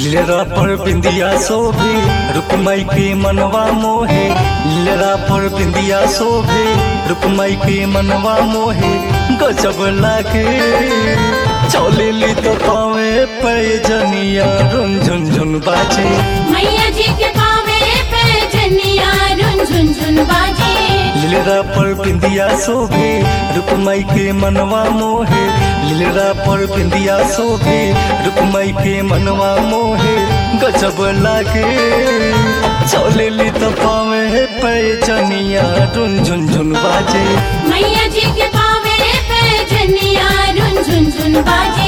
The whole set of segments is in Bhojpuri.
लीलरा पर बिंदिया शोभे रुकमई के मनवा मोहे लीलरा पर बिंदिया शोभे रुकमई के मनवा मोहे गजब लागे चौलेली तो पावे पैजनिया रुन झुन झुन बाजे मैया जी के पावे पे जनिया रुन झुन झुन बाजे लीलरा पर बिंदिया शोभे रुकमई के मनवा मोहे लीलरा पर बिंदिया शोभे रुकमई के मनवा मोहे गजब लागे चौलेली तो पावे पैजनिया रुन झुन झुन बाजे मैया जी के पावे पे जनिया रुन झुन झुन बाजे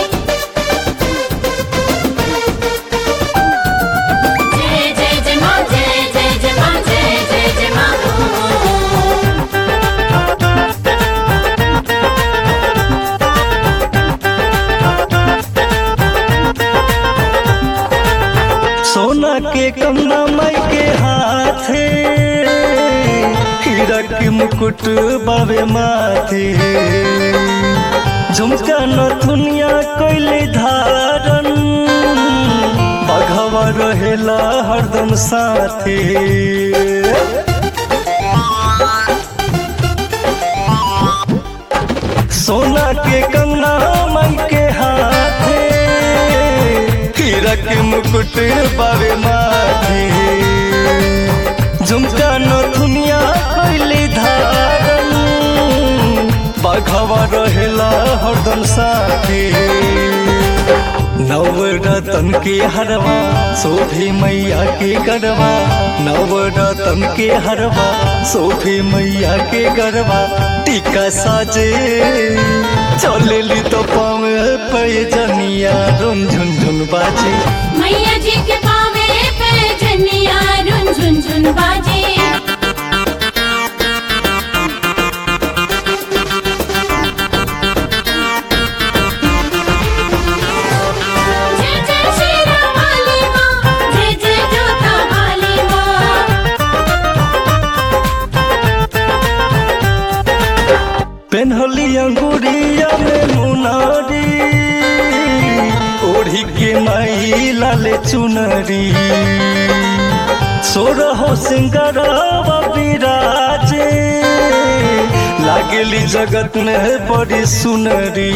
जय जय जय माँ जय जय जय माँ जय जय जय माँ सोना के कंगना माई के हाथे हीरा के मुकुट बावे माथे झुमका नथुनिया कैले धारन बघवा रहेला हरदम साथे सोना के कंगना माई के हाथे हीरा के मुकुट बावे माथे झुमका नथुनिया कैली धारन बाघवा रहेला हरदम साथे नवरतन के हरवा सोफे मैया के गरबा नवरतन के हरवा सोफे मैया के गरबा टीका साजे चलेली तो पावे पैजनिया रुन झुन झुन बाजे मैया जी के पावे पे जनिया रुन झुन झुन बाजे जय जय शेरा वाली माँ जय जय जोता वाली माँ पेन्हली अंगुरिया में मुनारी ओढ़ी के माई लाले चुनरी सोरहो सिंगरवा विराजे लागेली जगत में बड़ी सुनरी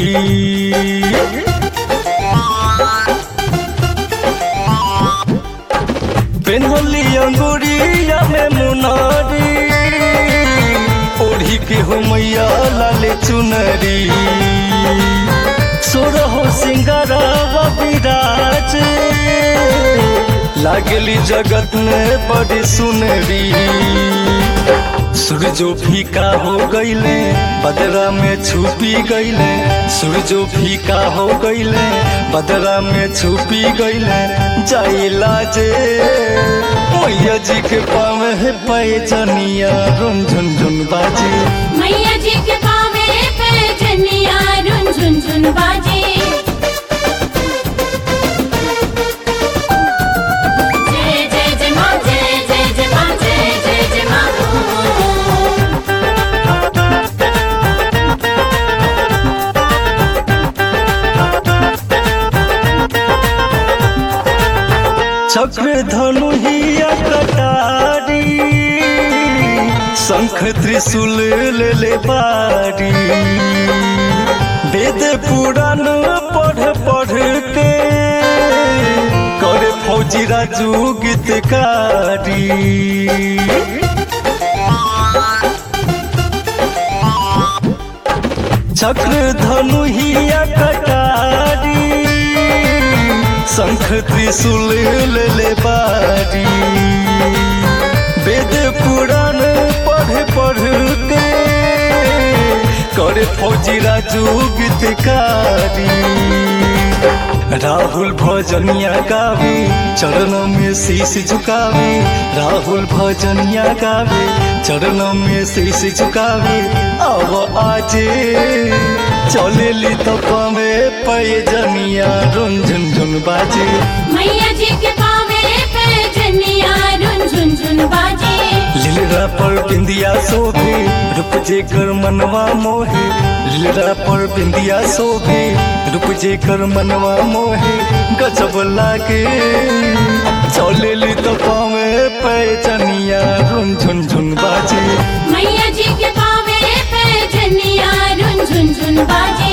पेन्हली अंगुरिया में मुनारी ओढ़ी के हो मैया लाले चुनरी सोरहो सिंगारावा विराज लागली जगत में बड़ी सुनरी सूरजो फीका हो गईले बदरा में छुपी गईले सूरजो फीका हो गईले बदरा में छुपी गईले जाइला जे मैया जी के पावे पैजनिया रुन झुन झुन बाजे मैया जी के पावे पे जनिया रुन झुन झुन बाजे जय जय जय माँ जय जय जय माँ जय जय जय माँ चक्र धनु हिया कटारी शंख त्रिशूल ले ले बारी वेद पुराण पढ़ पढ़ के करे फौजी राजू गीतकारी चक्र धनु हिया कटारी शंख त्रिशूल ले ले बारी वेद पुराण पढ़ पढ़ के करे फौजी राजू गीतकारी राहुल भजनिया गावे चरणों में शीश झुकावे राहुल भजनिया गावे चरणों में शीश झुकावे अब आजे चलेली तो पावे पैजनिया रुन झुन झुन बाजे मैया जी के पावे पे जनिया रुन झुन झुन बाजे लीलरा पर बिंदिया शोभे रूप जे कर मनवा मोहे लीलरा पर बिंदिया शोभे रूप जे कर मनवा मोहे गजब लागे चलेली तो पावे पैचनिया रुन झुन झुन बाजे मैया जी के पावे पे जनिया रुन झुन झुन बाजे